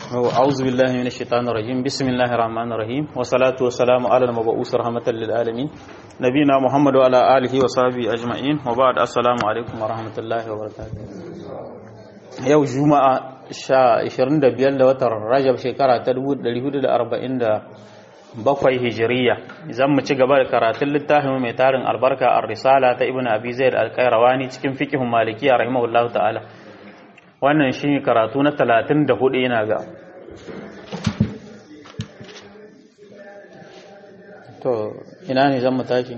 أعوذ بالله من الشيطان الرجيم بسم الله الرحمن الرحيم والصلاة والسلام على المبعوث رحمة للعالمين نبينا محمد وعلى آله وصحبه أجمعين وبعد السلام عليكم ورحمة الله وبركاته yau juma'a 25 da watan rajab shekara ta 1447 hijiriya zan mu ci gaba da karatun littafin mai tarin albarka a risala ta ibn abi zaid al-qayrawani cikin fiqhun malikiya rahimahullahu ta'ala wannan shi karatu na 34 ina ga to ina ne zan mu tashi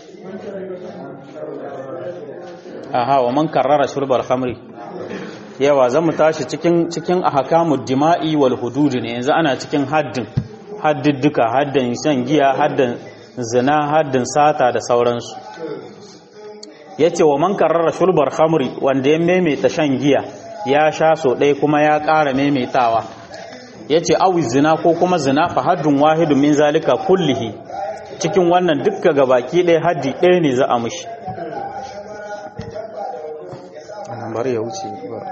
aha wa man karrara shurbal khamri yawa zan mu tashi cikin cikin ahkamud dima'i wal hudud ne yanzu ana cikin haddin haddidduka haddin shan giya haddin zina haddin sata da sauransu yace wa man karrara shulbar khamri wanda ya maimaita shan giya ya sha so ɗaya kuma ya ƙara maimaitawa yace awi zina ko kuma zina fa haddun wahidun min zalika kullihi cikin wannan dukka gabaki ɗaya haddi ɗaya ne za a mushi bari ya wuce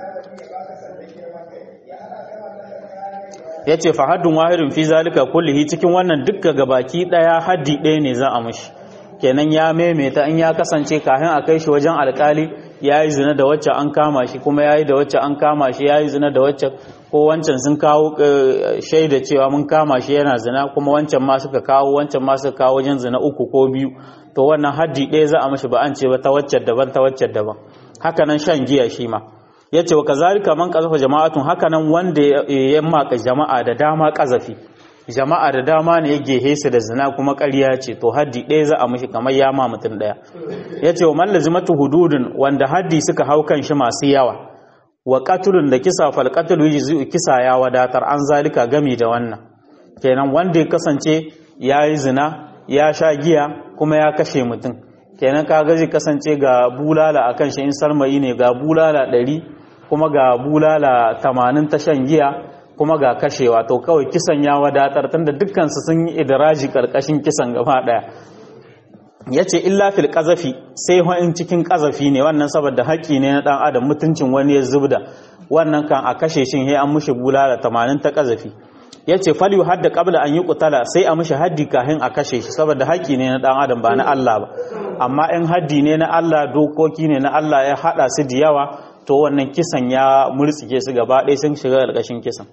ya ce fahadun wahidun fi zalika kullihi cikin wannan dukka gabaki daya haddi ɗaya ne za a mushi kenan ya maimaita in ya kasance kafin a kai shi wajen alkali ya yi zina da wacce an kama shi kuma ya yi da wacce an kama shi ya yi zina da wacce ko wancan sun kawo shaida cewa mun kama shi yana zina kuma wancan ma suka kawo wancan ma suka kawo wajen zina uku ko biyu to wannan haddi ɗaya za a mashi ba an ce ba ta wacce daban ta wacce daban haka nan shan giya shi ma ya ce wa kazalika man kazafa jama'atun hakanan wanda ya maka jama'a da dama kazafi jama'a da dama ne ya gehe su da zina kuma ƙarya ce to haddi ɗaya za a mishi kamar ya ma mutum ɗaya ya ce wa man lazimatu hududun wanda haddi suka hau kan shi masu yawa wa qatlun da kisa fal qatlu yujzi kisa ya wadatar an zalika gami da wannan kenan wanda ya kasance ya yi zina ya sha giya kuma ya kashe mutum kenan kaga zai kasance ga bulala akan shi in sarmayi ne ga bulala ɗari kuma ga bulala tamanin ta shan giya kuma ga kashewa to kawai kisan ya wadatar tunda dukkansu sun yi idiraji karkashin kisan gaba ɗaya ya ce illa fil ƙazafi sai in cikin ƙazafi ne wannan saboda haƙƙi ne na ɗan adam mutuncin wani ya zubda wannan kan a kashe shin he an mushi bulala tamanin ta ƙazafi ya ce faliyu hadda ƙabla an yi ƙutala sai a mushi haddi kahin a kashe shi saboda haƙƙi ne na ɗan adam ba na Allah ba amma in haddi ne na Allah dokoki ne na Allah ya haɗa su da yawa to wannan kisan ya murtsike su gaba ɗaya sun shiga ƙarƙashin kisan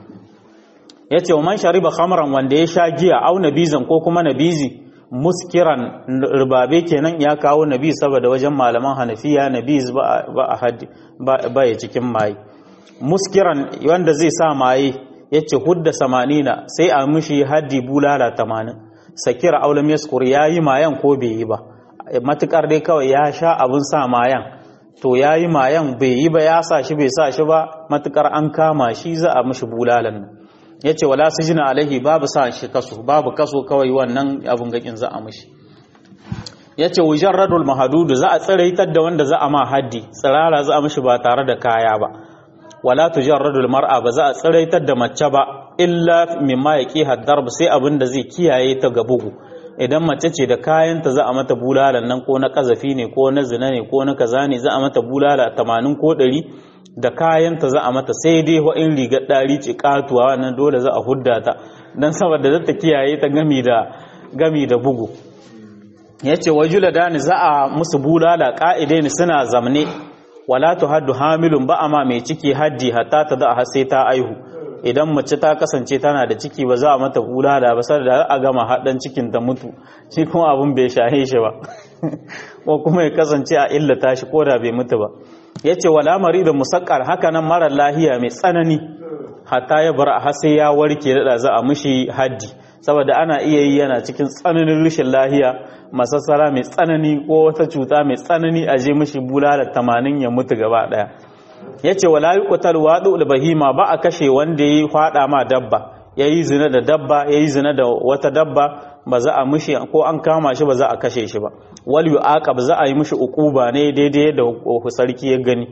ya ce wa man shariba khamran wanda ya sha giya au nabizan ko kuma nabizi muskiran rubabe kenan ya kawo nabiz saboda wajen malaman hanafiya nabiz ba a haddi ba ya cikin maye muskiran wanda zai sa maye ya ce hudda samanina sai a mishi haddi bulala tamanin sakira aulam yaskur ya yi mayan ko bai yi ba matukar dai kawai ya sha abin sa mayan to ya yi mayan bai yi ba ya sa shi bai sa shi ba matukar an kama shi za a mishi bulalan nan ya ce wala su jina alaihi babu sa shi kaso babu kaso kawai wannan abin gakin za a mishi ya ce wujen radul mahadudu za a tsiraitar da wanda za a ma haddi tsirara za a mishi ba tare da kaya ba wala tujar radul mar'a ba za a tsiraitar da mace ba illa mimma ya ƙi haddar sai abin da zai kiyaye ta ga bugu idan mace ce da kayanta za a mata bulalan nan ko na kazafi ne ko na zina ne ko na kaza ne za a mata bulala tamanin ko ɗari da kayanta za a mata sai dai wa in rigar ɗari ce katuwa wannan dole za a hudda ta don saboda za ta kiyaye ta gami da gami da bugu ya ce wa juladani za a musu bulala ƙa'ide ne suna zamne wala tu haddu hamilun ba ma mai ciki haddi hatta ta da sai ta aihu idan mace ta kasance tana da ciki ba za a mata bulala ba sai da a gama haɗin cikin ta mutu shi kuma abin bai shahe shi ba ko kuma ya kasance a illata shi ko da bai mutu ba ya ce wala mari da musakkar haka nan marar lahiya mai tsanani hatta ya bar har sai ya warke da za a mishi haddi saboda ana iya yi yana cikin tsananin rashin lahiya masassara mai tsanani ko wata cuta mai tsanani a je mishi bulala tamanin ya mutu gaba daya ya ce wala yi kutar waɗu bahima ba a kashe wanda ya yi faɗa ma dabba ya yi zina da dabba ya yi zina da wata dabba ba za a mishi ko an kama shi ba za a kashe shi ba wal yu aqab za a yi mishi uquba ne daidai da sarki ya gani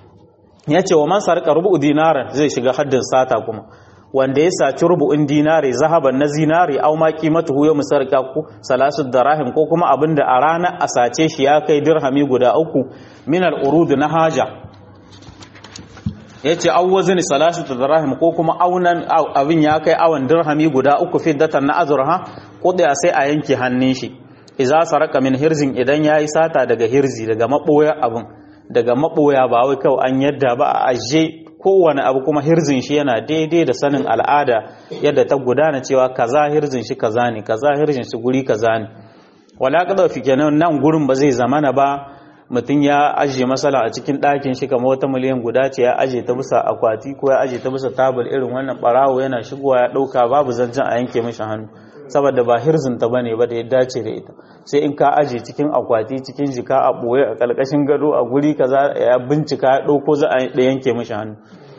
ya ce wa man sarka rubu dinaran zai shiga haddin sata kuma wanda ya saci rubu'in dinari zahaban na zinari au ma qimatuhu ya musarka ku salasu darahim ko kuma abinda a rana a sace shi ya kai dirhami guda uku min al urud na haja yace awwazin salasatu dirham ko kuma aunan abin ya kai awan dirhami guda uku fiddatan na azurha kudiya sai a yanke hannun shi idza saraka min hirzin idan yayi sata daga hirzi daga maboya abun daga maboya ba wai kawai an yadda ba a aje kowane abu kuma hirzin shi yana daidai da sanin al'ada yadda ta gudana cewa kaza hirzin shi kaza ne kaza hirzin shi guri kaza ne wala kada fi kenan nan gurin ba zai zamana ba mutum ya ajiye masala a cikin ɗakin shi kamar wata miliyan guda ce ya ajiye ta bisa akwati ko ya ajiye ta bisa tabul irin wannan barawo yana shigowa ya ɗauka babu zancen a yanke mishi hannu saboda ba hirzin ta bane ba da ya dace da ita sai in ka ajiye cikin akwati cikin jika a ɓoye a ƙarƙashin gado a guri kaza ya bincika ya ɗauko za a yanke mishi hannu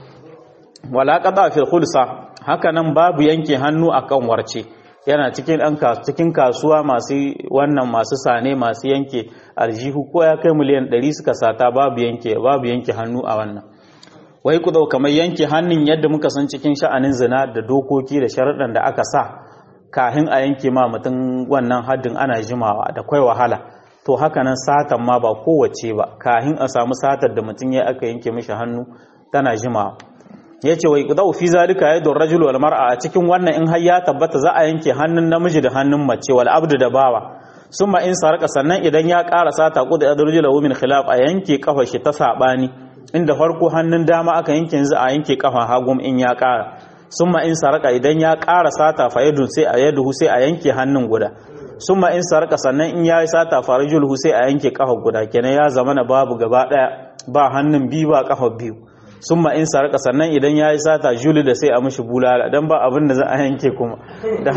wala qada fil khulsa haka nan babu yanke hannu akan warce yana cikin ɗan cikin kasuwa masu wannan masu sane masu yanke aljihu ko ya kai miliyan 100 suka sata babu yanke babu yanke hannu a wannan wai ku kamar yanke hannun yadda muka san cikin sha'anin zina da dokoki da sharaɗan da aka sa kahin a yanke ma mutum wannan haddin ana jimawa da kwai wahala to haka nan satan ma ba kowace ba kahin a samu satar da mutum ya aka yanke mishi hannu tana jimawa ya ce wai ƙudau fi zalika ya don rajulu wal mar'a a cikin wannan in har ya tabbata za a yanke hannun namiji da hannun mace wal abdu da bawa summa in sarka sannan idan ya ƙara sata ƙudu ya rajulu min khilaf a yanke kafa shi ta sabani inda farko hannun dama aka yanke yanzu a yanke kafa hagum in ya ƙara summa in sarka idan ya ƙara sata fa yadu sai a yadu sai a yanke hannun guda summa in sarka sannan in ya yi sata fa rajulu sai a yanke kafa guda kenan ya zama na babu gaba ɗaya ba hannun biyu ba kafa biyu sun in sarka sannan idan ya yi sata juli da sai a mashi bulala don ba abin da za a yanke kuma da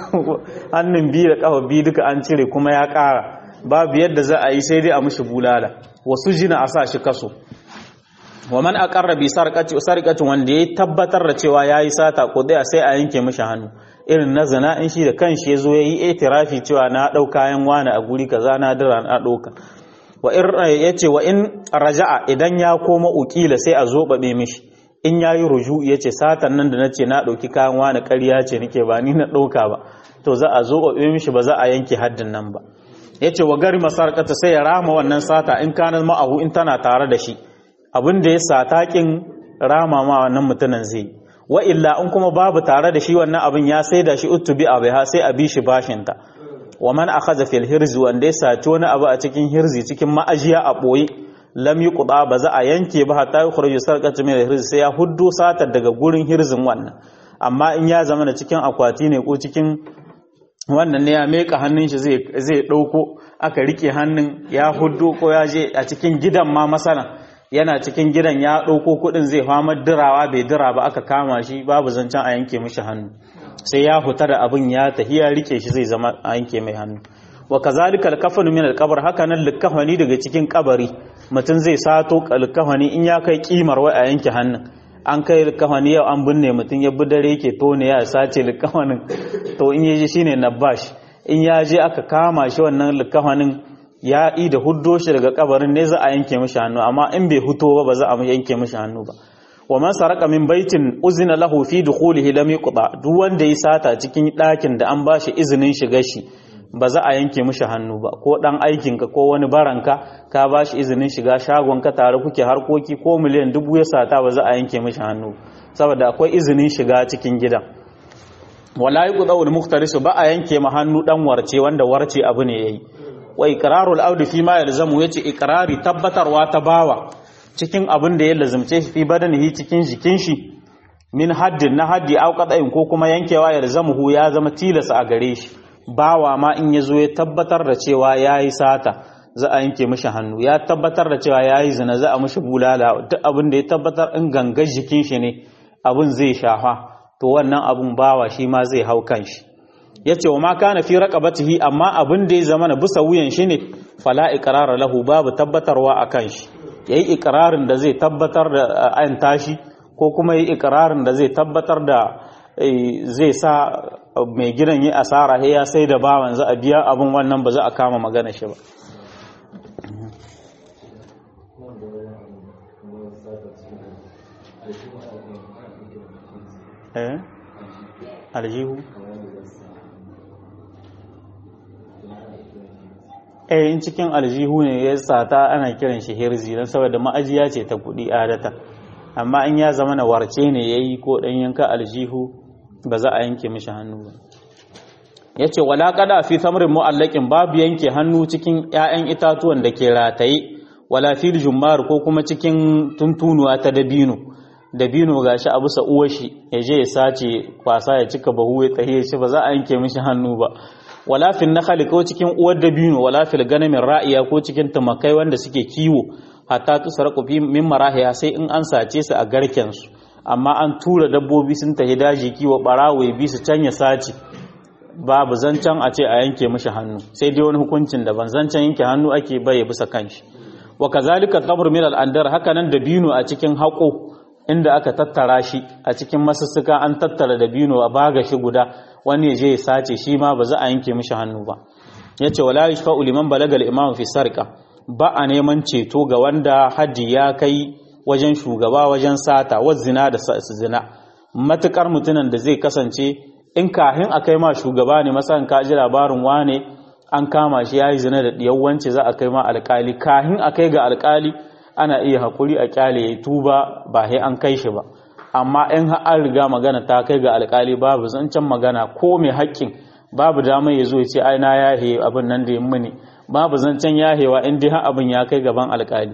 hannun biyu da kafa biyu duka an cire kuma ya kara babu yadda za a yi sai dai a mashi bulala wasu jina a sa shi kaso wa man aqarra bi sarqati wanda ya tabbatar da cewa yayi sata ko dai sai a yanke mashi hannu irin na zina in shi da kanshi yazo yayi itirafi cewa na dau kayan wani a guri kaza na dira na dauka wa in yace wa in raja'a idan ya koma ukila sai a zobabe mishi in yayi ruju yace satan nan da nace na dauki kayan wani ƙarya ce nake ba ni na dauka ba to za a zobabe mishi ba za a yanke haddin nan ba yace wa gari masarqata sai ya rama wannan sata in kana ma'ahu in tana tare da shi abin da ya sata kin rama ma wannan mutumin zai wa illa in kuma babu tare da shi wannan abin ya sai da shi utubi abiha sai a bi shi bashinta wa man akhadha fil hirzi wanda ya saci wani abu a cikin hirzi cikin ma'ajiya a boye lam yuqda ba za a yanke ba hatta yukhruju sarqatu min hirzi sai ya huddo satar daga gurin hirzin wannan amma in ya zama na cikin akwati ne ko cikin wannan ne ya meka hannun shi zai zai dauko aka rike hannun ya huddo ko ya je a cikin gidan ma masana yana cikin gidan ya dauko kudin zai fama dirawa bai dira ba aka kama shi babu zancen a yanke mishi hannu sai ya huta da abin ya tafi ya rike shi zai zama a yanke mai hannu wa kazalika alkafanu min alqabr haka nan likafani daga cikin kabari mutum zai sato alkafani in ya kai kimar wai a yanke hannun an kai likafani yau an binne mutum ya bi dare yake tone ya sace likafanin to in yaji shine nabash in ya je aka kama shi wannan likafanin ya yi da huddo shi daga kabarin ne za a yanke mishi hannu amma in bai huto ba ba za a yanke mishi hannu ba wa man saraka min baitin uzina lahu fi dukhulihi lam yuqda duk wanda ya sata cikin ɗakin da an bashi izinin shiga shi ba za a yanke mishi hannu ba ko dan aikin ka ko wani baranka ka bashi izinin shiga shagon ka tare kuke harkoki ko miliyan dubu ya sata ba za a yanke mishi hannu saboda akwai izinin shiga cikin gidan wala yuqda al muhtarisu ba a yanke ma hannu dan warce wanda warce abu ne yayi wa iqrarul audi fi ma yalzamu yace iqrari tabbatarwa ta bawa cikin abin da ya lazumce shi fi badanihi cikin jikin shi min haddin na haddi au qada'in ko kuma yankewa ya zamuhu ya zama tilasa a gare shi bawa ma in yazo ya tabbatar da cewa yayi sata za a yanke mishi hannu ya tabbatar da cewa yayi zina za a mishi bulala duk abin da ya tabbatar in gangar jikin shi ne abin zai shafa to wannan abun bawa shi ma zai hau kan shi yace wa ma kana fi raqabatihi amma abin da ya zama na bisa wuyan shi ne fala iqrara lahu babu tabbatarwa akan shi ya yi ikirarin da zai tabbatar da an tashi ko kuma yi ikirarin da zai tabbatar da zai sa mai gidan yi asara ya sai da bawan za a biya abin wannan ba za a kama magana shi ba aljihu eh in cikin aljihu ne ya sata ana kiran shi hirzi don saboda ma'ajiya ce ta kuɗi adata amma in ya zama na warce ne yayi ko dan yanka aljihu ba za a yanke mishi hannu ba yace wala qada fi samrin mu'allaqin babu yanke hannu cikin ƴaƴan itatuwan da ke rataye wala fil jummar ko kuma cikin tuntunuwa ta dabino dabino gashi a bisa uwar shi ya je ya sace kwasa ya cika bahu ya tsaye shi ba za a yanke mishi hannu ba wala fil nakhli ko cikin uwar dabino wala fil ganamin ra'iya ko cikin tumakai wanda suke kiwo hatta tusarqu fi min marahiya sai in an sace su a garken su amma an tura dabbobi sun tafi daji kiwo barawo ya bi su can ya sace babu zancen a ce a yanke mishi hannu sai dai wani hukuncin da ban zancen yanke hannu ake bai bisa kanshi wa kazalika qabr min al-andar haka nan dabino a cikin haƙo inda aka tattara shi a cikin masussuka an tattara dabino a baga shi guda wani ya je ya sace shi ma ba za a yanke mishi hannu ba yace wala yashfa'u liman balagal imam fi sarqa ba a neman ceto ga wanda haddi ya kai wajen shugaba wajen sata wa zina da zina matukar mutumin da zai kasance in kahin a kai ma shugaba ne masan ka ji labarin wane an kama shi yayi zina da diyawance za a kai ma alkali kahin a kai ga alkali ana iya hakuri a kyale ya tuba ba sai an kai shi ba amma in an riga magana ta kai ga alkali babu zancen magana ko mai haƙƙin babu damar ya zo ya ce ai na yahe abin nan da ya muni babu zancen yahewa in dai abin ya kai gaban alkali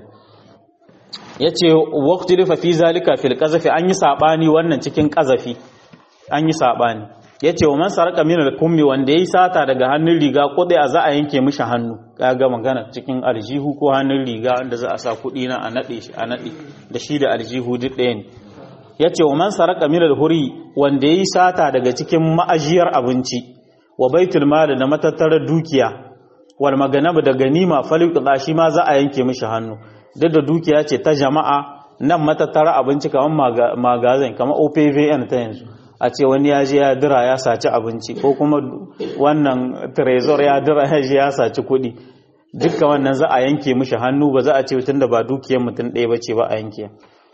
yace waqti rifa fi zalika fil qazafi an yi sabani wannan cikin qazafi an yi sabani yace wa man saraka min al kummi wanda yayi sata daga hannun riga kudi a za a yanke mishi hannu kaga magana cikin aljihu ko hannun riga wanda za a sa kudi na a nade shi a nade da shi da aljihu duk ɗaya ne yace wa man saraka min al huri wanda yayi sata daga cikin ma'ajiyar abinci wa baitul mal da matattarar dukiya wal maganab da ganima faliqda shi ma za a yanke mishi hannu duk da dukiya ce ta jama'a nan matattara abinci kamar magazin kamar opvn ta yanzu a ce wani ya je ya dira ya saci abinci ko kuma wannan trezor ya dira ya je ya saci kuɗi dukkan wannan za a yanke mishi hannu ba za a ce tun da ba dukiyar mutum ɗaya ba ce ba a yanke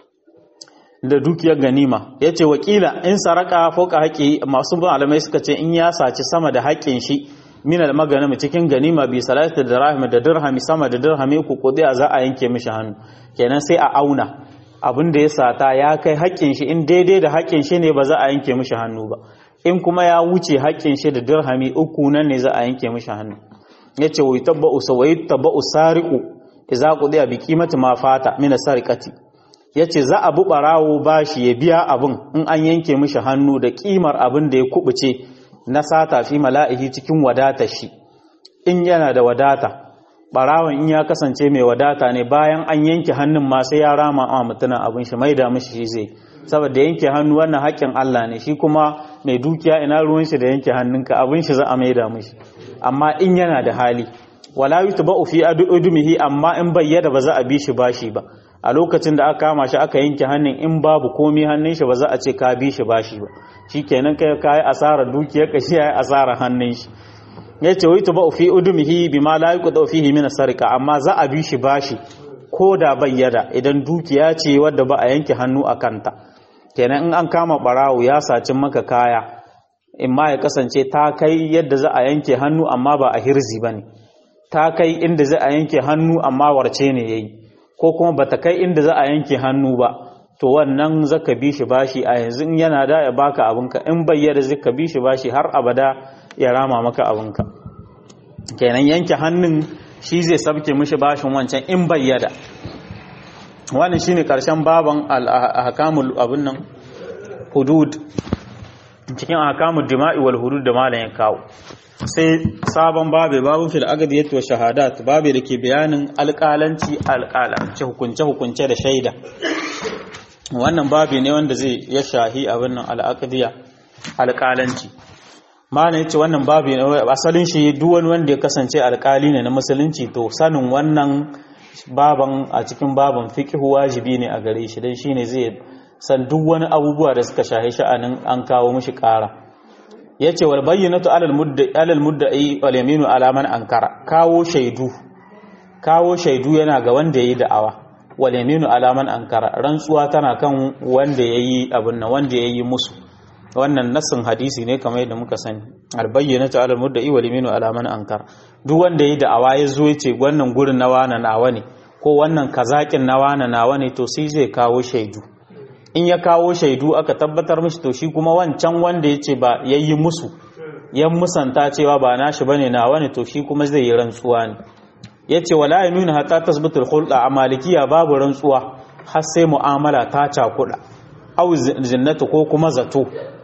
da dukiyar ganima ya ce wakila in saraka foka haƙi masu malamai suka ce in ya saci sama da haƙƙin shi min al-maganim cikin ganima bi salati dirham da dirhami sama da dirhami ku kudi za a yanke mishi hannu kenan sai a auna abin da ya sata ya kai haƙƙin shi in daidai da haƙƙin shi ne ba za a yanke mishi hannu ba in kuma ya wuce haƙƙin shi da dirhami uku nan ne za a yanke mishi hannu yace wa tabba'u sawai tabba'u sariqu idza qudiya bi qimati ma fata min sariqati yace za a bu barawo bashi ya biya abin in an yanke mishi hannu da kimar abin da ya kubuce na sata fi mala'ihi cikin wadata shi in yana da wadata barawon in ya kasance mai wadata ne bayan an yanke hannun ma sai ya rama a mutuna abin shi mai da mishi shi zai saboda yanke hannu wannan haƙƙin Allah ne shi kuma mai dukiya ina ruwan shi da yanke hannunka abin shi za a mai da mishi amma in yana da hali wala yutba'u fi adumihi amma in bayyada ba za a bi shi bashi ba a lokacin da aka kama shi aka yanke hannun in babu komi hannun shi ba za a ce ka bi shi bashi ba shikenan kai ka yi asarar dukiyar ka shi ya yi asarar hannun shi ya ce wai tuba fi udumihi bima la yuqda fihi min sarika amma za a bi shi bashi ko da bayyada idan dukiya ce wadda ba a yanke hannu a kanta kenan in an kama barawo ya saci maka kaya in ma ya kasance ta kai yadda za a yanke hannu amma ba a hirzi bane ta kai inda za a yanke hannu amma warce ne yayi ko kuma bata kai inda za a yanke hannu ba to wannan zaka bi shi bashi a yanzu in yana da ya baka abinka in bayyana zaka bi shi bashi har abada ya rama maka abinka kenan yanke hannun shi zai sabke mishi bashin wancan in bayyada wannan shine karshen baban al-ahkamul abun nan hudud cikin ahkamul dima'i wal hudud da malam ya kawo sai sabon babe babu fil agdiyat wa shahadat babe da ke bayanin alƙalanci alƙalanci hukunce hukunce da shaida wannan babi ne wanda zai ya shahi abin nan al'aqdiya alƙalanci malam yace wannan babi ne asalin shi duk wani wanda ya kasance alƙali ne na musulunci to sanin wannan baban a cikin baban fiqh wajibi ne a gare shi dan shine zai san duk wani abubuwa da suka shahi sha'anin an kawo mishi ƙara yace wal bayyinatu alal mudda'i alal mudda'i wal yaminu ala man ankara kawo shaidu kawo shaidu yana ga wanda yayi da'awa wal yaminu ala man ankara rantsuwa tana kan wanda yayi abin nan wanda yayi musu wannan nassin hadisi ne kamar yadda muka sani al bayyinatu alal mudda'i wal yaminu ala man ankara duk wanda yayi da'awa ya zo yace wannan gurin na wana nawa ne ko wannan kazakin na wana nawa ne to sai zai kawo shaidu in ya kawo shaidu aka tabbatar mishi to shi kuma wancan wanda ya ce ba ya yi musu ya musanta cewa ba nashi bane na wani to shi kuma zai yi rantsuwa ne ya ce wala ya nuna hata tasbitul hulɗa a malikiya babu rantsuwa har sai mu'amala ta cakuɗa au zinnatu ko kuma zato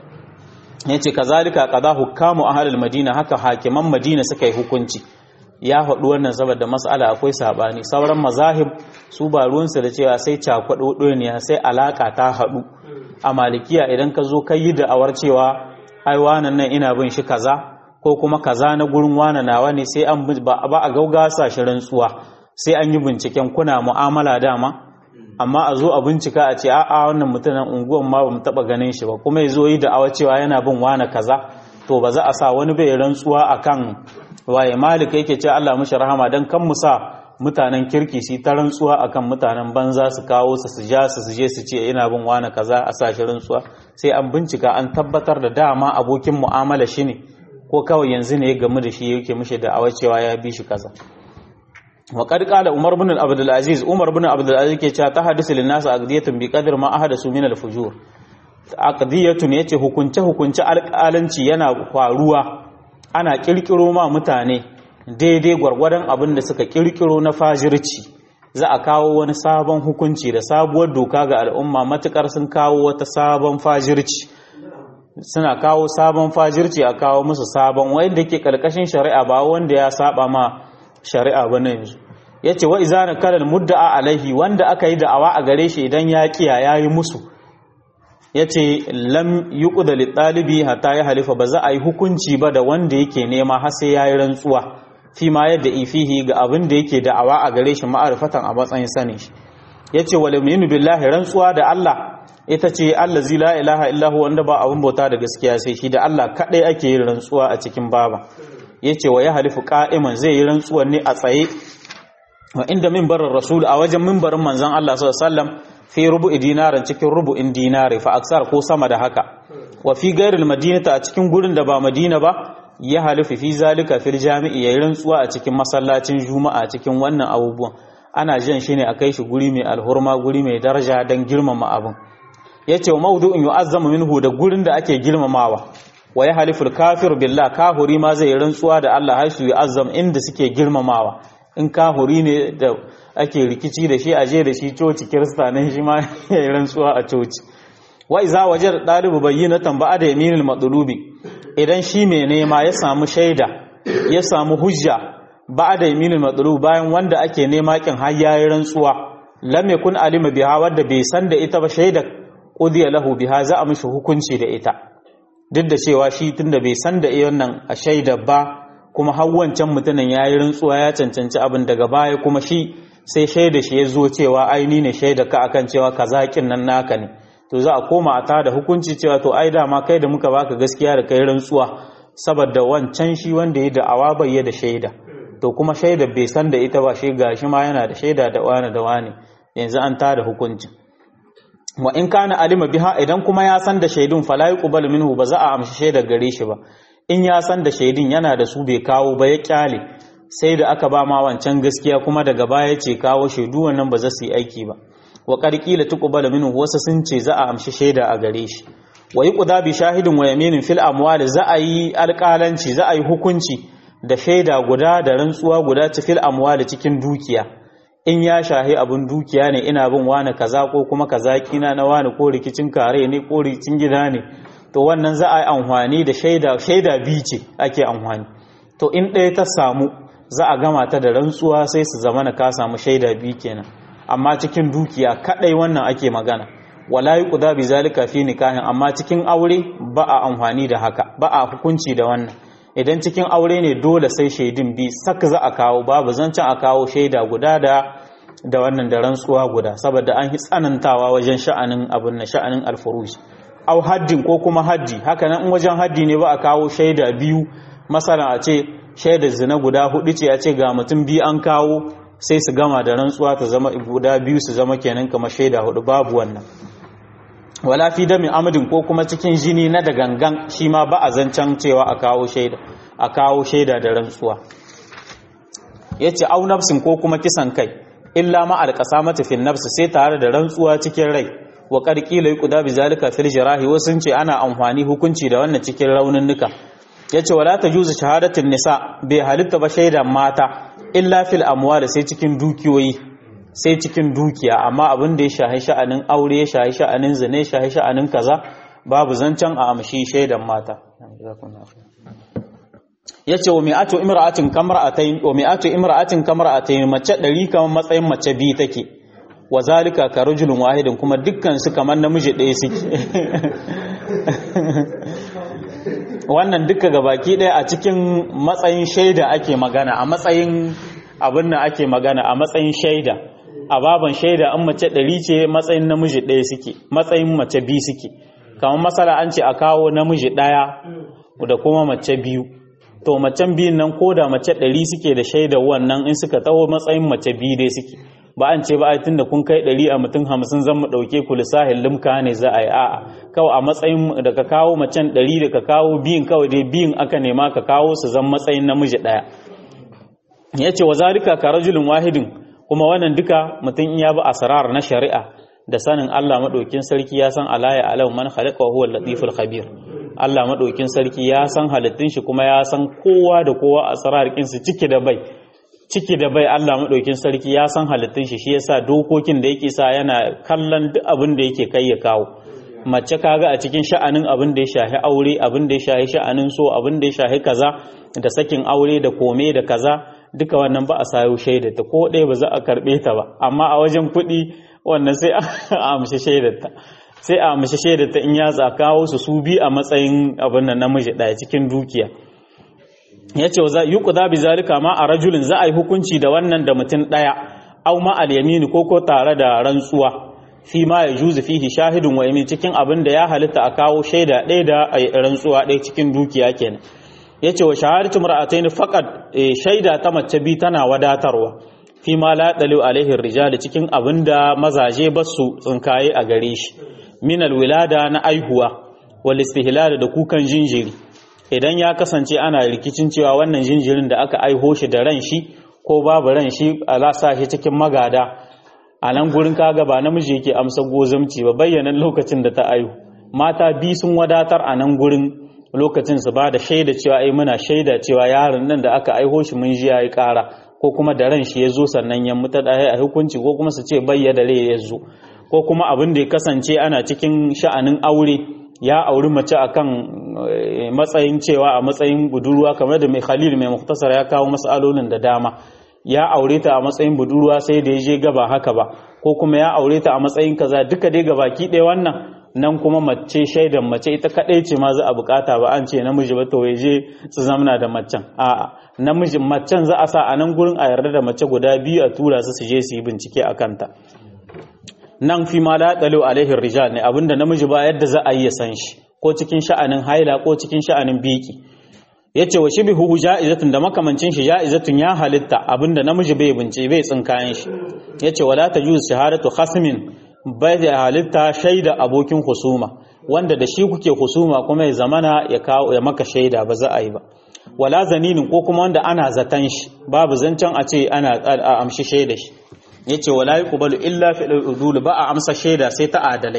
ya ce kazalika qada hukamu ahlul madina haka hakiman madina suka yi hukunci ya faɗi wannan saboda mas'ala akwai sabani sauran mazahib su ba ruwansu da cewa sai cakuɗo ne sai alaka ta haɗu a malikiya idan ka zo kai yi da'awar cewa ai wannan nan ina bin shi kaza ko kuma kaza na gurin wana nawa ne sai an ba a gaugasa shi rantsuwa sai an yi binciken kuna mu'amala dama amma a zo a bincika a ce a'a wannan mutumin unguwan ma bamu taba ganin shi ba kuma ya zo yi da'awa cewa yana bin wana kaza to ba za a sa wani bai rantsuwa akan waye malik yake ce Allah mishi rahama dan kan mu sa mutanen kirki su ta rantsuwa akan mutanen banza su kawo su su ja su su je su ce ina bin wana kaza a sa shi rantsuwa sai an bincika an tabbatar da dama abokin mu'amala shi ne ko kawai yanzu ne ya gamu da shi yake mishi da awa cewa ya bi shi kaza wa qad qala umar bin abdul aziz umar bin abdul aziz ke cewa ta hadisu lin nas aqdiyatun bi qadri ma ahadasu min al fujur aqdiyatun yace hukunce hukunce alƙalanci yana faruwa ana kirkiro ma mutane daidai gwargwadon abin da suka kirkiro na fajirci za a kawo wani sabon hukunci da sabuwar doka ga al'umma matukar sun kawo wata sabon fajirci suna kawo sabon fajirci a kawo musu sabon wanda ke karkashin shari'a ba wanda ya saba ma shari'a ba na yanzu ya ce wa izana kalal mudda'a alaihi wanda aka yi da'awa a gare shi idan ya kiya ya yi musu ya ce lam yi ƙudali ɗalibi hata ya halifa ba za a yi hukunci ba da wanda yake nema har sai ya yi rantsuwa fi ma yadda ifihi ga abin da yake da'awa a gare shi ma'arifatan a matsayin sanin shi ya ce wa laminu billahi rantsuwa da Allah ita ce Allah zi la ilaha illahu wanda ba abin bauta da gaskiya sai shi da Allah kaɗai ake yin rantsuwa a cikin baba ya ce wa ya halifu ƙa'iman zai yi rantsuwar ne a tsaye wa inda mimbarin rasul a wajen mimbarin manzan Allah sallallahu fi rubu'i dinarin cikin rubu'in dinari fa aksar ko sama da haka wa fi gairil madinata a cikin gurin da ba madina ba ya halifu fi zalika fil jami'i yayin rantsuwa a cikin masallacin juma'a cikin wannan abubuwan ana jan shi ne a kai shi guri mai alhurma guri mai daraja don girmama abin ya ce wa maudu'in yu'azzamu minhu da gurin da ake girmamawa wa ya haliful kafir billah kahuri ma zai rantsuwa da Allah har su yu'azzam inda suke girmamawa in kahuri ne da ake rikici da shi aje da shi coci kirista nan shi ma ya yi rantsuwa a coci wa iza wajar ɗalibu bayyinatan ba da yaminul matlubi idan shi mai nema ya samu shaida ya samu hujja ba da yaminul matlub bayan wanda ake nema kin har yayi rantsuwa lam yakun alima biha wadda bai san da ita ba shaida qudiya lahu biha za a mishi hukunci da ita duk da cewa shi tunda bai san da wannan a shaida ba kuma har wancan mutumin yayi rantsuwa ya cancanci abin daga baya kuma shi sai shaida shi ya zo cewa aini ne shaida ka akan cewa kaza kin nan naka ne to za a koma a tada hukunci cewa to ai dama kai da muka baka gaskiya da kai rantsuwa saboda wancan shi wanda ya da'awa bai da shaida to kuma shaida bai san da ita ba shi gashi ma yana da shaida da wani da wani yanzu an tada hukuncin wa in kana alima biha idan kuma ya san da shaidun fala yuqbalu minhu ba za a amshi shaida gare shi ba in ya san da shaidun yana da su bai kawo ba ya kyale sai da aka ba ma wancan gaskiya kuma daga baya ce kawo shaidu wannan ba za su yi aiki ba wa qarqila tuqbalu minhu wasu sun ce za a amshi shaida a gare shi wa yuqda bi shahidin wa yaminin fil amwal za a yi alƙalanci za a yi hukunci da shaida guda da rantsuwa guda ta fil amwal cikin dukiya in ya shahi abun dukiya ne ina bin wani kaza ko kuma kaza kina na wani ko rikicin kare ne ko rikicin gida ne to wannan za a yi amfani da shaida shaida biyu ce ake amfani to in ɗaya ta samu za a gama ta da rantsuwa sai su zama na ka samu shaida biyu kenan amma cikin dukiya kadai wannan ake magana wala yuqda bi zalika fi nikahin amma cikin aure ba a amfani da haka ba a hukunci da wannan idan cikin aure ne dole sai shaidin bi sak za a kawo babu zancen a kawo shaida guda da da wannan da rantsuwa guda saboda an yi tsanantawa wajen sha'anin abun na sha'anin alfuruj au haddin ko kuma haddi haka nan in wajen haddi ne ba a kawo shaida biyu masalan a ce shaidar zina guda hudu ce a ce ga mutum biyu an kawo sai su gama da rantsuwa ta zama guda biyu su zama kenan kamar shaida hudu babu wannan wala fi damin amadin ko kuma cikin jini na da gangan shi ma ba a zancen cewa a kawo shaida a kawo shaida da rantsuwa yace au nafsin ko kuma kisan kai illa ma alqasamatu fi nafsi sai tare da rantsuwa cikin rai wa qarqila yuqda bi zalika fil jirahi wasu sun ce ana amfani hukunci da wannan cikin rauninnuka yace wala tajuzu shahadatin nisa bai halitta ba shaidan mata illa fil amwal sai cikin dukiyoyi sai cikin dukiya amma abin da ya shahi sha'anin aure ya shahi sha'anin zina ya shahi sha'anin kaza babu zancen a amshi shaidan mata yace wa mi'atu imra'atin kamra'atayn wa mi'atu imra'atin kamra'atayn mace 100 kamar matsayin mace biyu take wa zalika ka rajulun wahidin kuma dukkan su kamar namiji ɗaya suke wannan duka gabaki ɗaya a cikin matsayin shaida ake magana a matsayin abin da ake magana a matsayin shaida a baban shaida an mace ɗari ce matsayin namiji ɗaya suke matsayin mace biyu suke kamar masala an ce a kawo namiji ɗaya da kuma mace biyu to macen biyun nan ko da mace ɗari suke da shaida wannan in suka taho matsayin mace biyu dai suke ba an ce ba a tunda kun kai ɗari a mutum hamsin zan mu ɗauke ku lissahin limka ne za a yi a'a kawai a matsayin da ka kawo macen ɗari da ka kawo biyun kawai dai biyun aka nema ka kawo su zan matsayin namiji ɗaya ya ce wa zalika ka rajulun wahidin kuma wannan duka mutum in ya bi asrar na shari'a da sanin Allah madaukin sarki ya san alaya alau man khalaqa wa huwa latiful khabir Allah madaukin sarki ya san halittun shi kuma ya san kowa da kowa asrar su ciki da bai ciki da bai Allah madaukin sarki ya san halittun shi shi yasa dokokin da yake sa yana kallon duk abin da yake kai ya kawo mace kaga a cikin sha'anin abin da ya shahi aure abin da ya shahi sha'anin so abin da ya shahi kaza da sakin aure da kome da kaza duka wannan ba a sayo shaidata ko ɗaya ba za a karɓe ta ba amma a wajen kuɗi wannan sai a amshi shaidarta sai a amshi shaidarta in ya za kawo su su bi a matsayin abin nan namiji ɗaya cikin dukiya ya ce za yi kuda bi zalika ma a rajulin za a yi hukunci da wannan da mutum ɗaya au ma al yamini ko ko tare da rantsuwa fi ma ya juzu fihi shahidun wa yamin cikin abin da ya halitta a kawo shaida ɗaya da rantsuwa ɗaya cikin dukiya kenan ya ce wa shahadatu mar'atayn faqad shaida ta mace bi tana wadatarwa fi ma la dalu alaihi rijal cikin abinda mazaje ba su tsinkaye a gare shi min alwilada na aihuwa wal istihlal da kukan jinjiri idan ya kasance ana rikicin cewa wannan jinjirin da aka aiho shi da ran shi ko babu ran shi ala sa shi cikin magada a nan gurin kaga ba namiji yake amsa gozamci ba bayyanan lokacin da ta aihu mata bi sun wadatar a nan gurin lokacin su ba da shaida cewa ai muna shaida cewa yaron nan da aka aiho shi mun ji yayi ƙara ko kuma da ran shi ya zo sannan ya mutu da a hukunci ko kuma su ce bayya da rai ya zo ko kuma abin da ya kasance ana cikin sha'anin aure ya auri mace akan matsayin cewa a matsayin budurwa kamar da mai khalil mai muktasar ya kawo masalolin da dama ya aure ta a matsayin budurwa sai da ya je gaba haka ba ko kuma ya aure ta a matsayin kaza duka dai gabaki ɗaya wannan nan kuma mace shaidan mace ita kadai ce ma za a bukata ba an ce namiji ba to je su zamna da macen a'a namiji macen za a sa a nan gurin a yarda da mace guda biyu a tura su su je su yi bincike a kanta nan fi ma la dalu alaihi rijal ne abinda namiji ba yadda za a yi ya san shi ko cikin sha'anin haila ko cikin sha'anin biki yace wa shibihu ja'izatun da makamancin shi ja'izatun ya halitta abinda namiji bai bince bai tsinkayen shi yace wala tajuz shahadatu khasmin bai da halitta shaida abokin husuma wanda da shi kuke husuma kuma ya zamana ya kawo ya maka shaida ba za a yi ba wala zaninin ko kuma wanda ana zatan shi babu zancen a ce ana a amshi shaida shi yace wala yuqbalu illa fi udul ba a amsa shaida sai ta adalai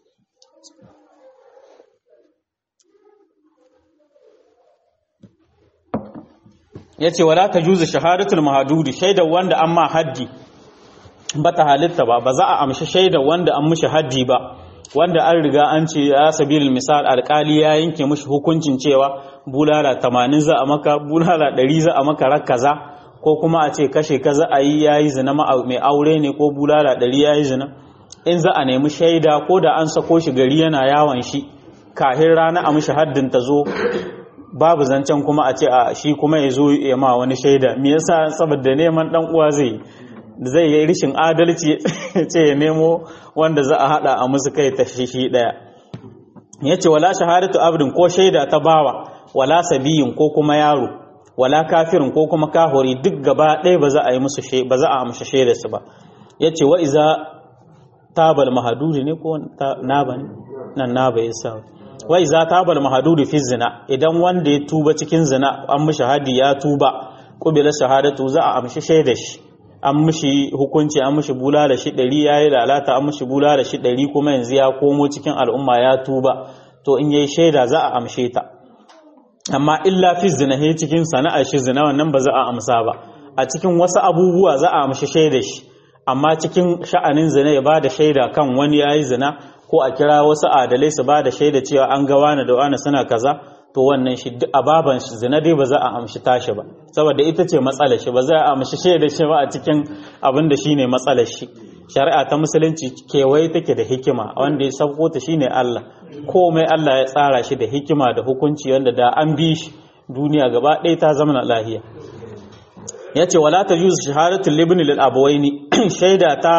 yace wala tajuzu shahadatul mahdudi shaida wanda amma haddi bata halitta ba ba za a amshi shaida wanda an mishi haddi ba wanda an riga an ce ya sabilil misal alkali ya yanke mishi hukuncin cewa bulala 80 za a maka bulala 100 za a maka rakaza ko kuma a ce kashe kaza a yi yayi zina mai aure ne ko bulala 100 yayi zina in za a nemi shaida ko da an sako shi gari yana yawon shi kahin rana a mishi haddin ta zo babu zancen kuma a ce a shi kuma ya zo ya ma wani shaida me yasa saboda neman dan uwa zai zai yi rishin adalci ce ya nemo wanda za a hada a musu kai ta shi daya yace wala shahadatu abdin ko shaida ta bawa wala sabiyin ko kuma yaro wala kafirin ko kuma kahori duk gaba ɗaya ba za a yi musu ba za a amsa shaidar su ba yace wa iza tabal mahadudi ne ko naba ne nan naba yasa wa iza tabal mahadudi fi zina idan wanda ya tuba cikin zina an mishi hadi ya tuba qubila shahadatu za a amshi shaidar shi an mishi hukunci an mishi bula da shi ɗari ya yi lalata an mishi bula da shi ɗari kuma yanzu ya komo cikin al'umma ya tuba to in yayi shaida za a amshe ta amma illa fi zina he cikin sana'ar shi zina wannan ba za a amsa ba a cikin wasu abubuwa za a amshi shaida shi amma cikin sha'anin zina ya ba da shaida kan wani ya yi zina ko a kira wasu adalai su ba da shaida cewa an ga wani da wani suna kaza to wannan shi duk ababan shi zina dai ba za a amshi tashi ba saboda ita ce matsalar shi ba za a amshi shaida shi ba a cikin abin da shine matsalar shi shari'a ta musulunci kewaye take da hikima wanda ya sauko ta shine Allah komai Allah ya tsara shi da hikima da hukunci wanda da an bi shi duniya gaba ɗaya ta zama lahiya yace wala tajuzu shahadatu libni lil abawaini shaida ta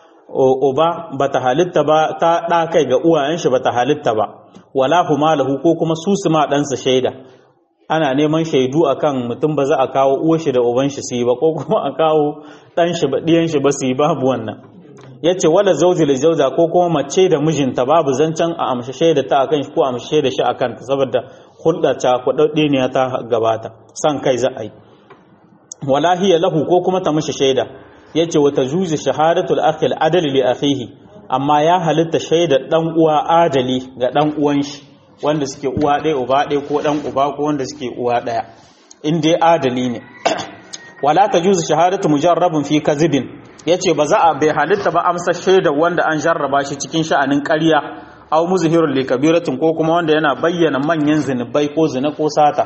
uba bata halitta ba ta ɗa kai ga uwayen shi bata halitta ba wala huma lahu ko kuma su su ma ɗansa shaida ana neman shaidu akan mutum ba za a kawo uwar shi da uban shi su yi ba ko kuma a kawo ɗan shi ba ɗiyan shi ba su yi babu wannan yace wala zawji li zawja ko kuma mace da mijinta babu zancen a amshi shaida ta akan shi ko amshi shaida shi akan ta saboda hulɗa ta kuɗaɗɗe ne ta gabata san kai za a yi wala hiya lahu ko kuma ta mishi shaida yace wata juzu shahadatul akhi al-adli li akhihi amma ya halitta shaida dan uwa adali ga dan uwan shi wanda suke uwa ɗaya uba ɗaya ko dan uba ko wanda suke uwa ɗaya in dai adali ne wala tajuzu shahadatu mujarrabun fi kadhibin yace ba za a bai halitta ba amsa shaida wanda an jarraba shi cikin sha'anin ƙarya aw muzhirul li kabiratin ko kuma wanda yana bayyana manyan zinubai ko zina ko sata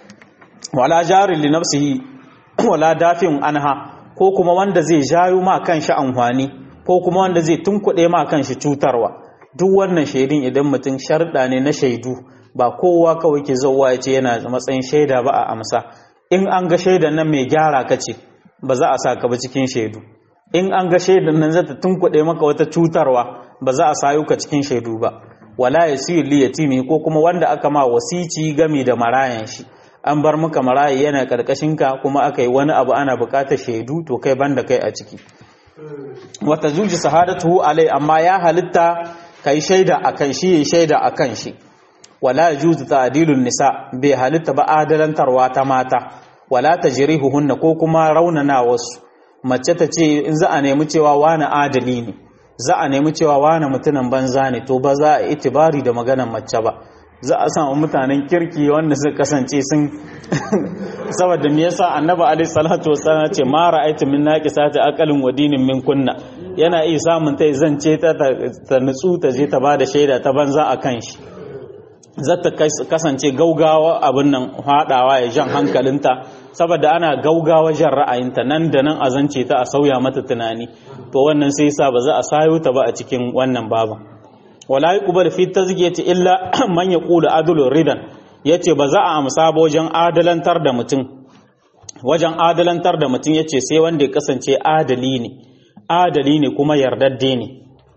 wala jarin li nafsihi wala dafin anha ko kuma wanda zai jayo ma kanshi amfani ko kuma wanda zai tunkuɗe ma kanshi cutarwa duk wannan shaidun idan mutum sharɗa ne na shaidu ba kowa kawai ke zauwa ya ce yana matsayin shaida ba a amsa in an ga shaidan nan mai gyara ka ce ba za a sa ka ba cikin shaidu in an ga shaidan nan zata tunkuɗe maka wata cutarwa ba za a sayo ka cikin shaidu ba wala yasiru li yatimi ko kuma wanda aka ma wasici game da marayan shi an bar maka marayi yana ka kuma aka yi wani abu ana bukatar shaidu to kai banda kai a ciki wata zuji sahadatu alai amma ya halitta kai shaida akan shi yayi shaida akan shi wala yajuzu ta'dilun nisa bai halitta ba adalantarwa ta mata wala tajrihuhunna ko kuma raunana wasu mace ta ce in za a nemi cewa wani adali ne za a nemi cewa wani mutumin banza ne to ba za a itibari da maganar mace ba za a samu mutanen kirki wanda suka kasance sun saboda me yasa annabi alaihi salatu wassalam ce ma ra'aytu min naqisati aqalin wa dinin min kunna yana iya samun tai zance ta ta nutsu ta je ta bada shaida ta banza akan shi zata kasance gaugawa abin nan hadawa ya jan hankalinta saboda ana gaugawa jan ra'ayinta nan da nan a zance ta a sauya mata tunani to wannan sai yasa ba za a sayo ta ba a cikin wannan baban wala yuqbal fi tazkiyati illa man yaqulu adlu ridan yace ba za a amsa ba wajen adalantar da mutum wajen adalantar da mutum yace sai wanda ya kasance adali ne adali ne kuma yardadde ne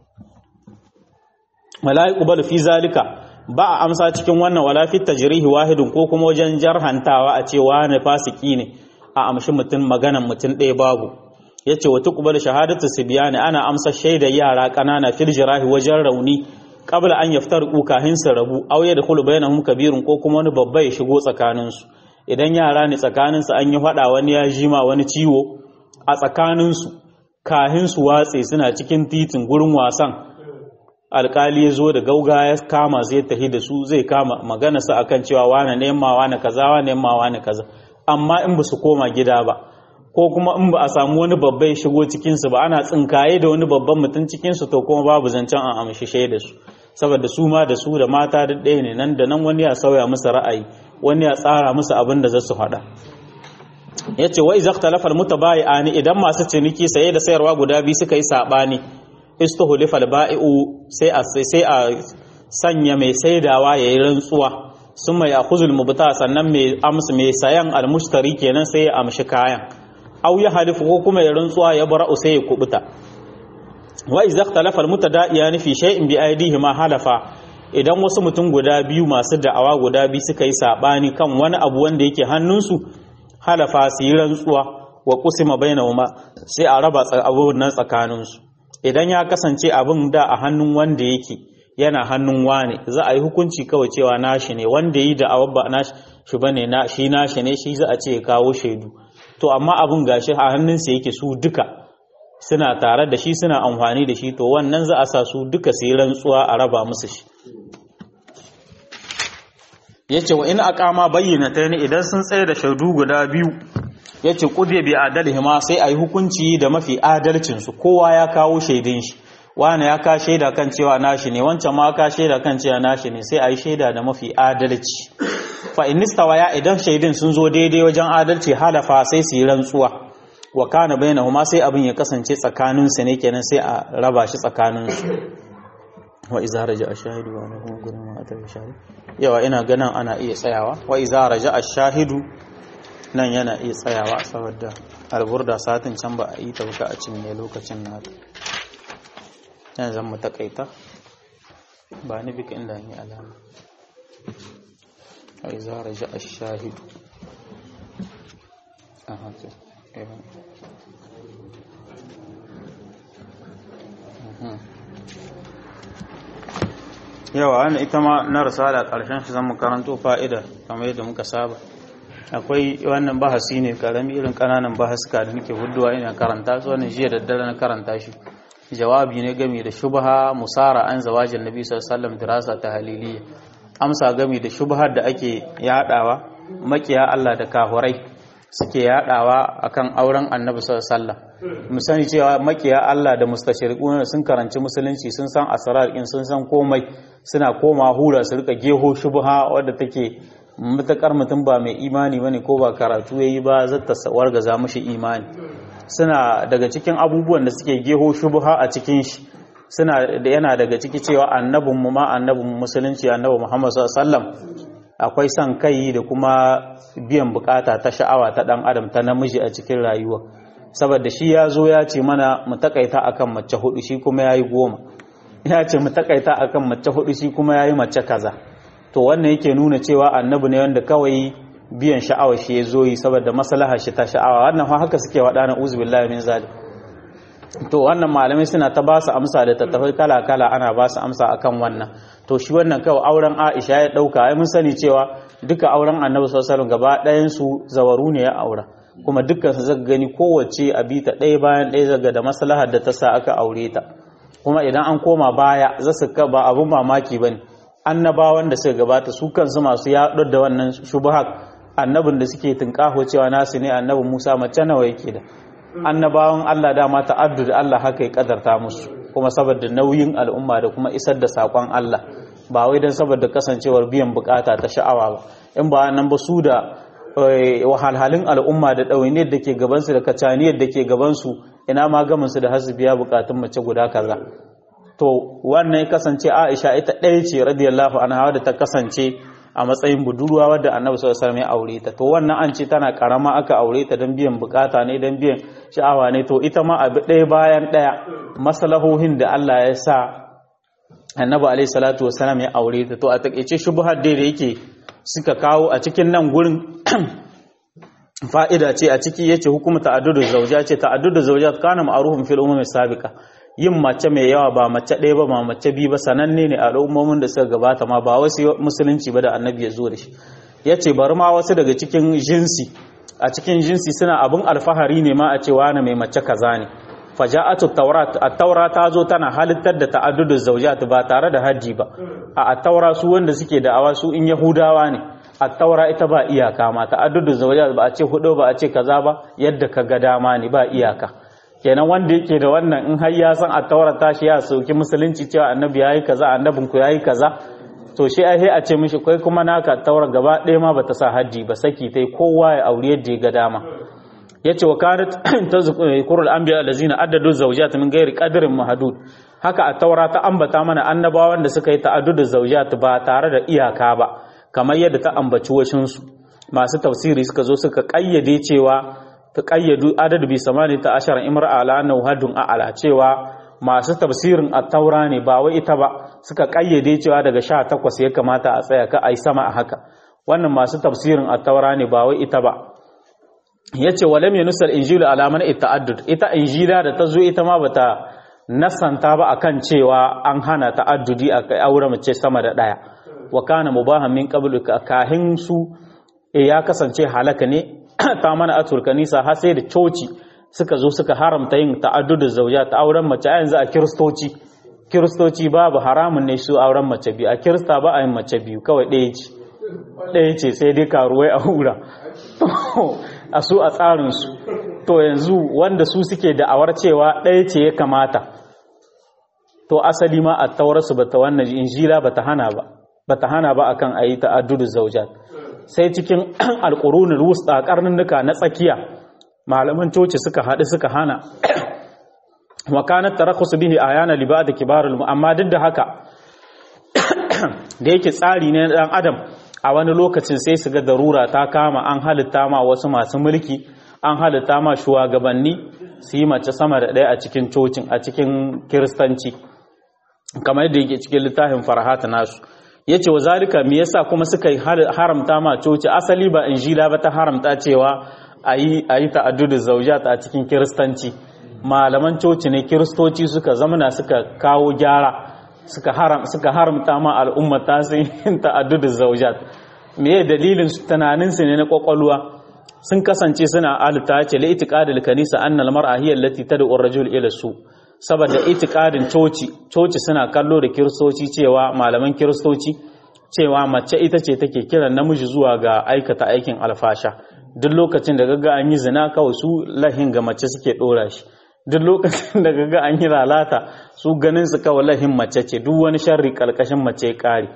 wala yuqbal fi zalika ba a amsa cikin wannan wala fi tajrihi wahidun ko kuma wajen jarhantawa a ce wani fasiki ne a amshi mutum maganan mutum ɗaya babu yace wa tuqbal shahadatu sibyani ana amsa shaidar yara kanana fil jirahi wajen rauni qabla an yaftarqu kahin su rabu aw yadkhulu bainahum kabirun ko kuma wani babba ya shigo tsakanin su idan yara ne tsakanin su an yi fada wani ya jima wani ciwo a tsakanin su kahin su watse suna cikin titin gurin wasan alkali ya zo da gauga ya kama zai tahi da su zai kama magana su akan cewa wane nema wane kaza wane nema wane kaza amma in ba su koma gida ba ko kuma in ba a samu wani babba ya shigo cikinsu ba ana tsinkaye da wani babban mutum cikinsu to kuma babu zancen an amshi shaida su saboda su ma da su da mata da ɗaya ne nan da nan wani ya sauya musu ra'ayi wani ya tsara musu abin da za su faɗa ya ce wa iza talafal mutabayi'ani idan masu ciniki saye da sayarwa guda biyu suka yi saɓani istuhulifal ba'i'u sai a sai a sanya mai saidawa yayi rantsuwa sun mai akhuzul mubta sannan mai amsu mai sayan almushtari kenan sai ya amshi kayan aw ya halifu ko kuma ya rantsuwa ya bara'u sai ya kubuta wa idza ikhtalafa almutada'iyan fi shay'in bi aydihi ma halafa idan wasu mutum guda biyu masu da'awa guda biyu suka yi sabani kan wani abu wanda yake hannunsu halafa su yi rantsuwa wa qusima bainahuma sai a raba abun nan tsakaninsu idan ya kasance abin da a hannun wanda yake yana hannun wane za a yi hukunci kawai cewa nashi ne wanda yi da ba nashi shi bane na shi nashi ne shi za a ce ya kawo shaidu to amma abun gashi a hannunsa yake su duka suna tare da shi suna amfani da shi to wannan za a sa su duka su yi rantsuwa a raba musu shi yace wa in aqama bayyinatayn idan sun tsaye da shaidu guda biyu yace qudya bi adalihima sai ayi hukunci da mafi adalcin su kowa ya kawo shaidin shi wani ya ka shaida kan cewa nashi ne wancan ma ka shaida kan cewa nashi ne sai ayi shaida da mafi adalci fa in ya idan shaidin sun zo daidai wajen adalci halafa sai su yi rantsuwa wa kana bainahuma sai abin ya kasance tsakanin su ne kenan sai a raba shi tsakanin su wa iza raja ash-shahidu wa lahu gurin ma atar shahid yawa ina ganin ana iya tsayawa wa iza raja ash-shahidu nan yana iya tsayawa saboda alburda satin can ba a yi ta buka a cinye lokacin na yan zan mu takaita ba ni bika inda ni alama wa iza raja ash-shahidu aha to yawa wani ita ma na risala ƙarshen shi zan karanto fa'ida kamar yadda muka saba akwai wannan bahasi ne karami irin ƙananan bahasuka da nake huduwa ina karanta su wannan jiya da dare na karanta shi jawabi ne game da shubha musara an zawajin nabi sallallahu alaihi dirasa ta haliliya amsa game da shubhar da ake yadawa makiya Allah da kahurai suke yadawa akan auren annabi sallallahu alaihi wasallam mu sani cewa makiya Allah da mustashriquna sun karanci musulunci sun san asrar in sun san komai suna koma hura su rika geho shubha wadda take matakar mutum ba mai imani bane ko ba karatu yayi ba zata wargaza mishi imani suna daga cikin abubuwan da suke geho shubha a cikin shi suna da yana daga ciki cewa annabin mu ma annabin musulunci annabi Muhammad sallallahu alaihi wasallam akwai son kai da kuma biyan bukata ta sha'awa ta dan adam ta namiji a cikin rayuwa saboda shi ya zo ya ce mana mu takaita akan mace hudu shi kuma yayi goma ya ce mu takaita akan mace hudu shi kuma yayi mace kaza to wannan yake nuna cewa annabi ne wanda kawai biyan sha'awa shi ya zo yi saboda maslahar shi ta sha'awa wannan haka suke wada na uzubillahi min zalim to wannan malamai suna ta ba su amsa da tattafai kala kala ana ba su amsa akan wannan to shi wannan kawai auren Aisha ya dauka ai mun sani cewa duka auren Annabi sallallahu alaihi wasallam gaba ɗayan su zawaru ne ya aura kuma dukkan su zaka gani kowace a bi ta ɗaya bayan ɗaya zaga da maslahar da ta sa aka aure ta kuma idan an koma baya za su ka ba abun mamaki bane annabawan da suka gabata su kansu masu yaɗar da wannan shubuhat annabin da suke tunƙaho cewa nasu ne annabi Musa mace nawa yake da annabawan Allah dama ta'addud Allah haka ya kadarta musu kuma saboda nauyin al'umma da kuma isar da sakon Allah ba wai don saboda kasancewar biyan bukata ta sha'awa ba in ba nan ba su da wahalhalin al'umma da ɗawainiyar da ke gabansu da kacaniyar da ke gabansu ina ma gaminsu da hasu biya bukatun mace guda kaza to wannan ya kasance Aisha ita ɗaya ce radiyallahu anha da ta kasance a matsayin budurwa wadda annabi sallallahu alaihi wasallam ya aure ta to wannan an ce tana karama aka aure ta don biyan bukata ne don biyan sha'awa ne to ita ma abu ɗaya bayan ɗaya maslahohin da Allah ya sa annabi alaihi salatu wasallam ya aure ta to a takeice shubhar da yake suka kawo a cikin nan gurin fa'ida ce a ciki yace hukumu ta'addudu zawja ce ta'addudu zawjat kana ma'rufun fil umami sabiqa yin mace mai yawa ba mace ɗaya ba ba mace biyu ba sananne ne a al'ummomin da suka gabata ma ba wasu musulunci ba da annabi ya zo da shi ya ce bari ma wasu daga cikin jinsi a cikin jinsi suna abin alfahari ne ma a cewa na mai mace kaza ne faja'atu taurat at-taura ta zo tana halittar da ta'addudu zawjat ba tare da haji ba a at-taura su wanda suke da awa su in yahudawa ne at-taura ita ba iyaka ma ta'addudu zawjat ba a ce hudu ba a ce kaza ba yadda ka ga dama ne ba iyaka kenan wanda yake da wannan in har ya san at-taura ta shi ya sauki musulunci cewa annabi yayi kaza annabin ku yayi kaza to shi ai a ce mishi kai kuma naka taura gaba ɗaya ma bata sa haji ba saki tai kowa ya aure yadda ya ga dama yace wa kanat tazkurul anbiya allazina addadu zawjat min ghairi qadrin mahdud haka a taura ta ambata mana annabawan da suka yi ta'addudu zawjat ba tare da iyaka ba kamar yadda ta ambaci washin su masu tafsiri suka zo suka kayyade cewa ta kayyadu adadu bi samani ta ashara imra'a ala annahu hadun a'ala cewa masu tafsirin at-taura ne ba wai ita ba suka kayyade cewa daga 18 ya kamata a tsaya ka ai sama a haka wannan masu tafsirin at-taura ne ba wai ita ba yace walam yunusal injilu ala man ta'addud ita injila da ta zo ita ma bata nasanta ba akan cewa an hana ta'addudi a aure mace sama da daya wa kana mubahan min qablu kahin su ya kasance halaka ne ta mana atul kanisa har sai da coci suka zo suka haramta yin ta'addudu zauja ta auren mace a yanzu a kiristoci kiristoci babu haramun ne su auren mace biyu a kirista ba a yin mace biyu kawai ɗaya ce ɗaya ce sai dai karuwai a hura a su a tsarinsu to yanzu wanda su suke da'awar cewa ɗaya ce ya kamata to asali ma a taurarsu ba ta wannan injila ba ta hana ba ba ta hana ba akan a yi ta'addudu zaujat sai cikin alƙurunin wusta ƙarnunnuka na tsakiya malaman coci suka haɗu suka hana wakanar tarakusu bihi a yana liba da kibarul amma duk da haka da yake tsari ne ɗan adam a wani lokacin sai su ga darura ta kama an halitta ma wasu masu mulki an halitta ma shugabanni su yi mace sama da ɗaya a cikin cocin a cikin kiristanci kamar yadda yake cikin littafin farhata nasu ya ce wa zalika me yasa kuma suka haramta ma coci asali ba injila ba ta haramta cewa a yi ta'addudu zaujat a cikin kiristanci malaman coci ne kiristoci suka zamana suka kawo gyara suka haram suka haramta ma al'umma ta sun yin ta'addudu zaujat me ya dalilin tunanin su ne na kwakwalwa sun kasance suna alta ce la itiqadul kanisa anna al mar'a hiya allati tad'u ar-rajul ila su saboda itiqadin coci coci suna kallo da kiristoci cewa malaman kiristoci cewa mace ita ce take kiran namiji zuwa ga aikata aikin alfasha duk lokacin da gaga an yi zina kawai su lahin ga mace suke dora shi duk lokacin da gaga an yi lalata su ganin su kawai lahin mace ce duk wani sharri kalkashin mace kare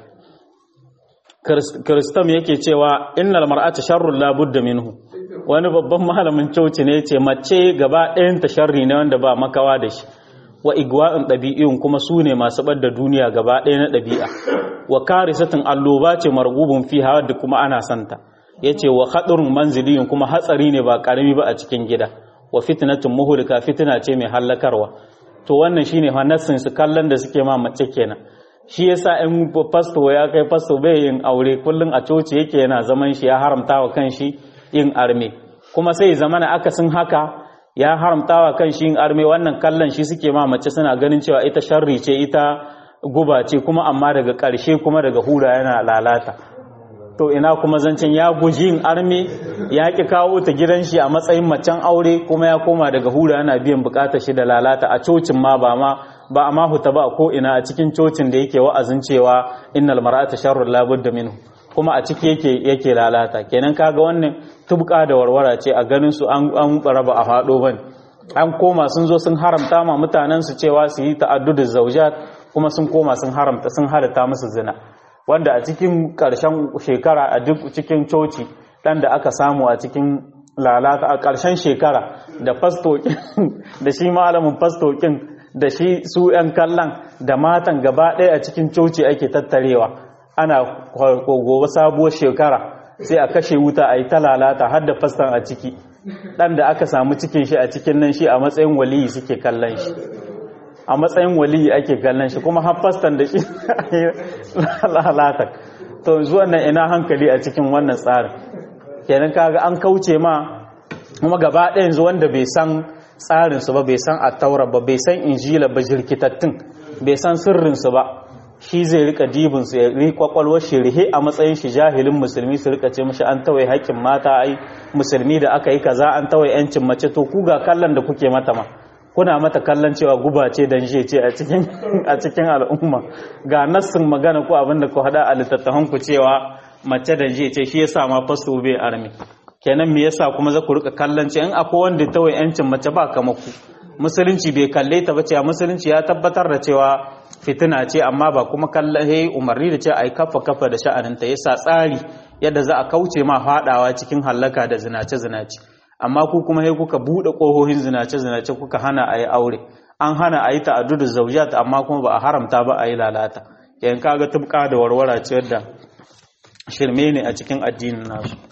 kiristam yake cewa innal mar'ata sharrun la budda minhu wani babban malamin coci ne ce mace gaba ɗayan ta sharri ne wanda ba makawa da shi wa igwa'in ɗabi'iyun kuma su ne masu ɓadda duniya gaba ɗaya na ɗabi'a wa karisatin alloba ce margubin fi hawa da kuma ana santa ya ce wa haɗarin manziliyun kuma hatsari ne ba ƙarami ba a cikin gida wa fitnatin muhulika fitina ce mai hallakarwa to wannan shine hanassin su kallon da suke ma mace kenan shi yasa in fasto ya kai fasto bai yin aure kullum a coci yake yana zaman shi ya haramta wa kanshi yin arme kuma sai zamana akasin haka ya haramta wa kanshi yin arme wannan kallon shi suke ma mace suna ganin cewa ita sharri ce ita guba ce kuma amma daga ƙarshe kuma daga hura yana lalata to ina kuma zancen ya guji yin arme ya ki kawo ta gidan shi a matsayin macen aure kuma ya koma daga hura yana biyan bukatar shi da lalata a cocin ma ba ma ba a mahuta ba ko ina a cikin cocin da yake wa'azin cewa innal mar'ata sharrun la budda minhu kuma a ciki yake yake lalata kenan kaga wannan tubka da warwara ce a ganin su an an raba a fado bane an koma sun zo sun haramta ma mutanen su cewa su yi ta'addudu zawjat kuma sun koma sun haramta sun halatta musu zina wanda a cikin ƙarshen shekara a duk cikin coci ɗan da aka samu a cikin lalata a ƙarshen shekara da fastokin da shi malamin fastokin da shi su 'yan kallon da matan gaba ɗaya a cikin coci ake tattarewa ana gobe sabuwar shekara sai a kashe wuta a yi ta lalata har da fastan a ciki ɗan da aka samu cikin shi a cikin nan shi a matsayin waliyi suke kallon shi a matsayin waliyi ake kallon shi kuma haffastan da shi lalata to zuwan nan ina hankali a cikin wannan tsarin kenan kaga an kauce ma kuma gaba ɗaya yanzu wanda bai san tsarinsu ba bai san attaura ba bai san injila ba jirkitattun bai san sirrinsu ba shi zai rika dibinsu ya ri kwakwalwar shi rihe a matsayin shi jahilin musulmi su rika ce mashi an tawaye haƙƙin mata ai musulmi da aka yi kaza an tawaye yancin mace to ku ga kallon da kuke mata ma kuna mata kallon cewa guba ce dan je ce a cikin a cikin al'umma ga nassin magana ko abinda ku hada a littattafan ku cewa mace da je ce shi yasa ma fasto bai armi kenan me yasa kuma za ku rika kallon ce in akwai wanda tawaye yancin mace ba kama ku musulunci bai kalle ta ba cewa musulunci ya tabbatar da cewa fitina ce amma ba kuma kallahe umarni da ce a yi kafa kafa da sha'aninta yasa tsari yadda za a kauce ma faɗawa cikin hallaka da zinace-zinace amma ku kuma sai kuka buɗe ƙohohin zinace-zinace kuka hana a yi aure an hana a yi ta'addudu zaujat amma kuma ba a haramta ba a yi lalata yan kaga tubka da warwara ce yadda shirme ne a cikin addinin nasu